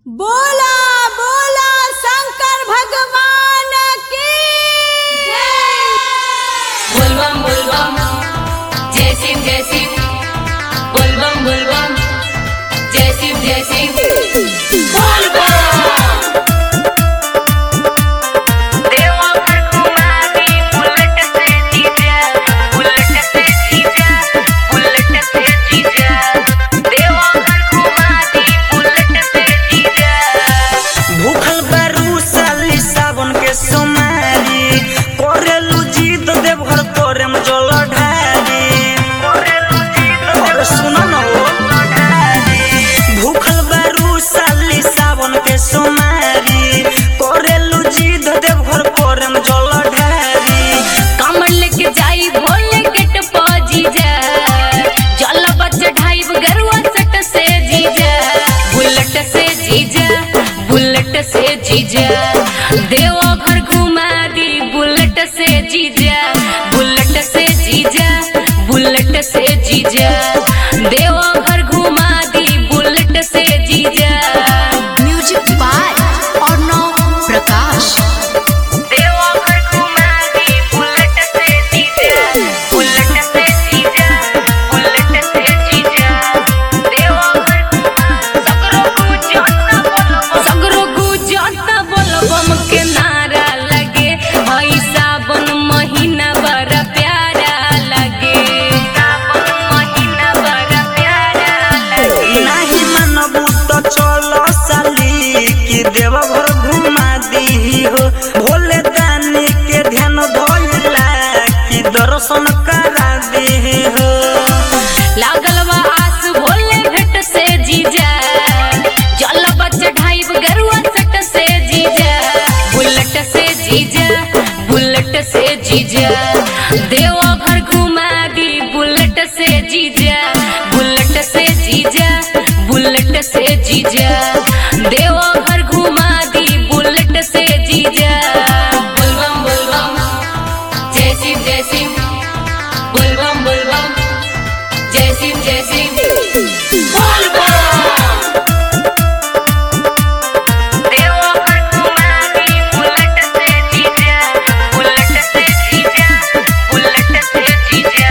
बोला बोला शंकर भगवान की बोलबम बोलबम जय शिव जय शिव बोलबम बोलबम जय शिव जय शिव बोलबम देवघर कुमारी बुलेट से जीजा बुलेट से जीजा बुलेट से जीजा देवघर कुमारी बुलेट से जीजा भूखल बारू साली सावन के सोमारी करेलू जीत देवघर तोरे में जल ढारी अरे सुनो न हो भूखल बारू साली सावन के सोमारी करेलू जीत देवघर तोरे में जल ढारी कमर लेके जाई भोले गेट पर जीजा जल बच ढाई गरुआ सट से जीजा बुलेट से जीजा बुलेट से जीजा देवो घर घुमा दी बुलेट से जीजा बुलेट से जीजा बुलेट से जीजा देवो घर घुमा दी बुलेट से जीजा म्यूजिक बाय अर्णव प्रकाश देवघर घुमा दी बुलेट से जीजा बुलेट से जीजा बुलेट से जीजा देवघर सगरो गुजरता बोलबम सगरो गुजरता बोलबम के नारा लगे हई सावन महीना बड़ा प्यारा लगे सावन महीना बड़ा प्यारा लगे नाही मानबू तो चलो साली कि देवघर घुमा दी हो भोले दानी के ध्यान धोइला कि दर्शन करा दी हो लागल बा आस भोले भेट से जीजा जल बच ढाइब गरुआ सट से जीजा बुलेट से जीजा बुलेट से जीजा देवो घर घुमा दी बुलेट से जीजा बुलेट से जीजा बुलेट से जीजा देवो घर घुमा दी बुलेट से जीजा बोलबम बोलबम जय शिव जय शिव बोलबम बोलबम जय शिव जय शिव देवघर कुमारी बुलेट से जीजा बुलेट से जीजा बुलेट से जीजा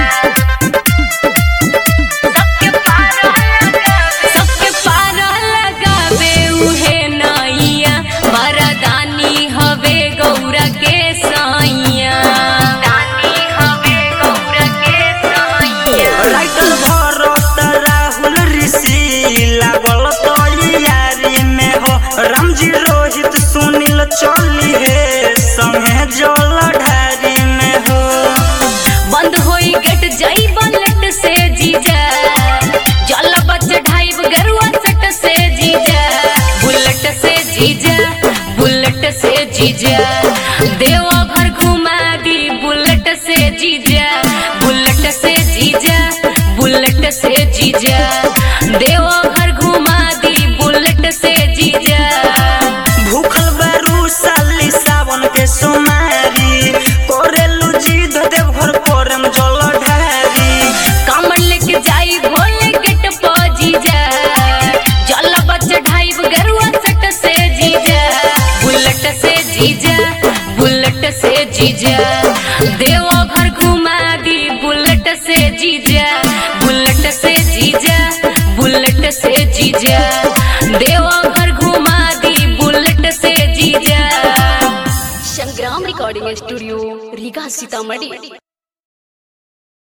सबके पार लगावे सबके पार लगावे उहे नैया वरदानी हवे गौरा के साइया दानी हवे गौरा के साइया राइटर भरत राहुल ऋषि लागल तो यारी में हो रामजी रोहित सुनील चली हे संगे जल ढारी में हो बंद होई गेट जाई बुलेट से जीजा जल बच ढाइब गरुआ सट से जीजा बुलेट से जीजा बुलेट से जीजा देवो घर घुमा दी बुलेट से जीजा बुलेट से जीजा बुलेट से जीजा देवो घर घुमा दी बुलेट से जीजा भूखल बारू साली सावन के सोमारी करेलू जीत देवघर परम जल ढारी कमर लेके जाई भोले गेट पर जीजा जल बच ढाइब गरुआ सट से जीजा बुलेट से जीजा बुलेट से जीजा देवो घर घुमा दी बुलेट से जीजा बुलेट से जीजा बुलेट से जीजा देवो घर घुमा दी बुलेट से जीजा संग्राम रिकॉर्डिंग स्टूडियो रीगा सीतामढ़ी